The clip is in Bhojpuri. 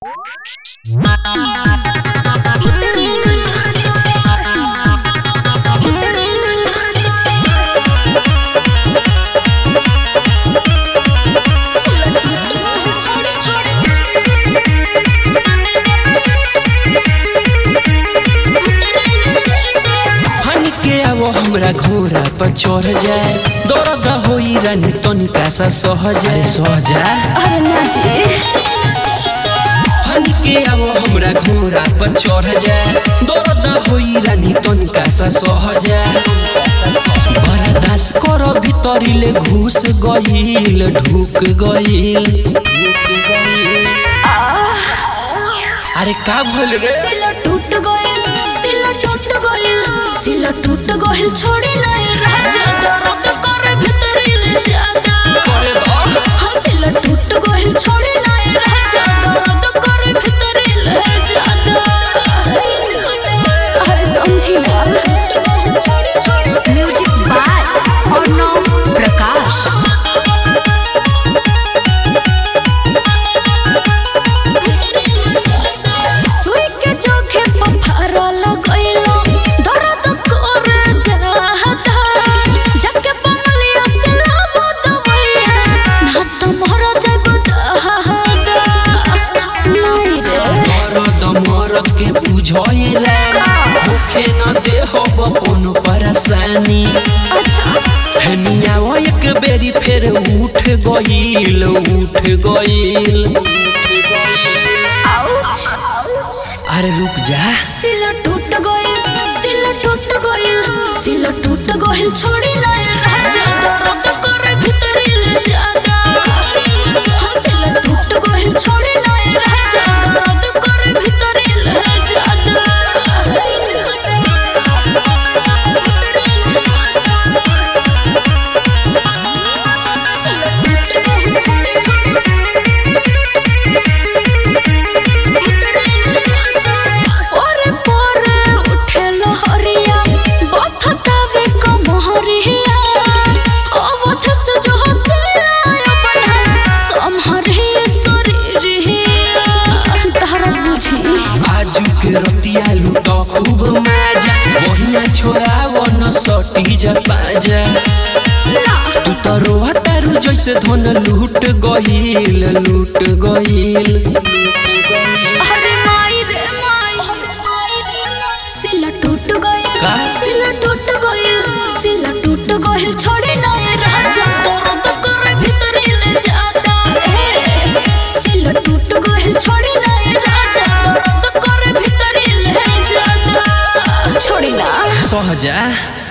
फन के आवो हमरा घोड़ा पर चढ़ जाए दर्द होई रानी तनिका सा सह जाए सह जाए अरे ना जी फन के आवो हमरा घोड़ा पर चढ़ जाए दर्द होई रानी तनिका सा सह जाए बर्दाश्त कर भीतरिले घुस गईल ढुक गईल अरे का भइल रे सिला टूट गइल सिला टूट गइल सिला टूट गइल छोड़ी नहीं राजा दर्द करे भीतरी ले जाता अरे बाप हाँ सिला टूट गइल छोड़ी नहीं राजा दर्द करे भीतरी ले जाता अरे समझी ना म्यूजिक बाय अर्णव प्रकाश सुई के जोखे पथरा लगइलो दर्द करे जाता जाके बंगलिया से लाबो दवाइया ना तो मर जाब दहादा नहीं रे मरद मरद के बुझैला होखे न देहब कोनो परेशानी अच्छा हनिया एक बेरी फेर उठ गईल उठ गईल अरे रुक जा सिला टूट गइल सिला टूट गइल सिला टूट गइल छोड़ी नहीं राजा दर्द करे भीतरी ले जाता हाँ, सिला टूट गइल छोड़ी नहीं राजा दर्द करे भीतरी ले जाता ओरे पोरे उठे लहरिया बथतावे कमहरिया अवथ से जो हसलाया बना समहरे शरीरिया तहरा बुझी आजू के रतिया लूट खूब मजा बढ़िया छोराव न सटी जा पाजा तू तो रोहतारू जैसे धन लूट गईल लूट गईल अरे माई रे माई सिला टूट गइल का? सिला टूट गइल सिला टूट गइल छोड़ी नहीं राजा दर्द करे भीतरी ले जाता ए, सिला टूट गइल छोड़ी नहीं राजा दर्द करे भीतरी ले जाता छोड़ी ना सहजा